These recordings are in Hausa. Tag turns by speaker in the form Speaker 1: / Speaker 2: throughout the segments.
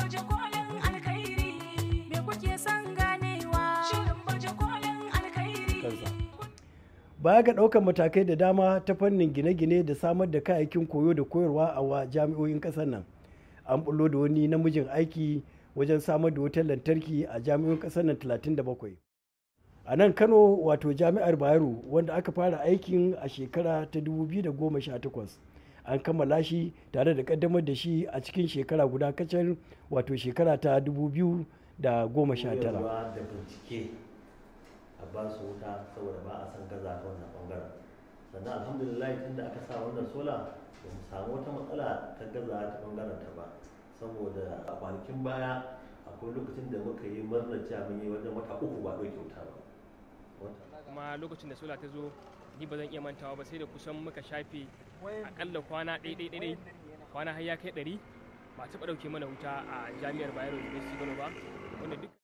Speaker 1: baje kolin alkhairi me kuke son ganewa shirin baje kolin alkhairi
Speaker 2: kansa baya ga ɗaukar matakai da dama ta fannin gine-gine da samar da kayayyakin koyo da koyarwa a wa jami'o'in ƙasar nan an bullo da wani namijin aiki wajen samar da wutar lantarki a jami'o'in ƙasar nan 37 a nan kano wato jami'ar bayero wanda aka fara aikin a shekara ta 2018 an kammala shi tare da kaddamar da shi a cikin shekara guda kacal wato shekara ta 2019
Speaker 3: da bincike a ba su wuta saboda ba a san gaza ta wannan bangaren sannan alhamdulillah tun da aka sa wannan sola ba mu samu wata matsala ta gaza ta bangaren ta ba saboda a kwanakin baya akwai lokacin da muka yi murnar cewa mun yi wajen wata uku ba ɗauke wuta ba Wata-
Speaker 4: kuma lokacin da sola ta zo ni ba zan iya mantawa ba sai da kusan muka shafe akalla kwana ɗai kwana har ya kai ɗari ba a taɓa ɗauke mana wuta a jami'ar bayero university kano ba wanda duk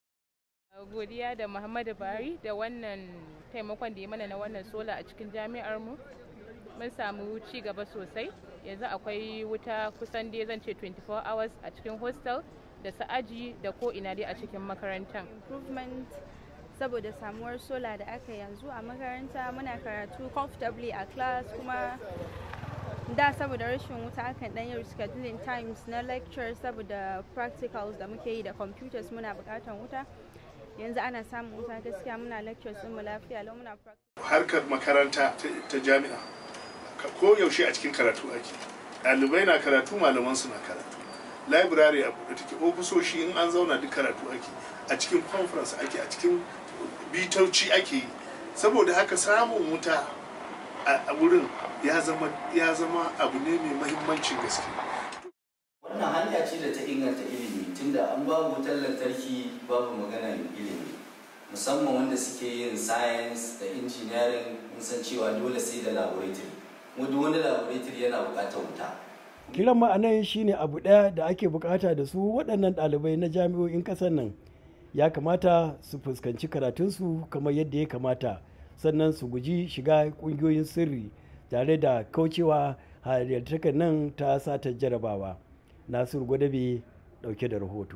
Speaker 5: godiya da muhammadu buhari da wannan taimakon da ya mana na wannan sola a cikin jami'ar mu mun samu ci gaba sosai yanzu akwai wuta kusan dai zan ce 24 hours a cikin hostel da su aji da ko ina dai a cikin makarantar
Speaker 6: improvement saboda samuwar sola da aka yanzu a makaranta muna karatu comfortably a class kuma da saboda rashin wuta akan dan yi rescheduling times na lectures saboda practicals da muke yi da computers muna bukatan wuta yanzu ana samun wuta gaskiya muna lectures din mu lafiya lau muna practice
Speaker 7: harkar makaranta ta- ta jami'a ka- ko yaushe a cikin karatu ake ɗalibai na karatu malaman su na karatu library a buɗe take ofisoshi in an zauna duk karatu ake a cikin conference ake a cikin bitoci ake yi saboda haka samun wuta a a wurin ya zama ya zama abu ne mai mahimmancin gaske
Speaker 8: wannan hanya ce da ta inganta ilimi tunda an babu wutar lantarki babu maganar ilimi musamman wanda suke yin science da engineering mun san cewa dole sai da laboratory kuma duk wani laboratory yana buƙatar wuta
Speaker 2: kiran ma'anan shine abu ɗaya da ake bukata da su waɗannan ɗalibai na jami'o'in ƙasar nan ya kamata su fuskanci karatunsu kamar yadda ya kamata sannan su guji shiga ƙungiyoyin sirri tare da kaucewa halittar nan ta satar jarabawa nasiru gwadabe ɗauke da rahoto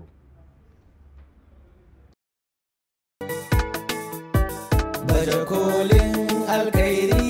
Speaker 9: baje kolin alkairi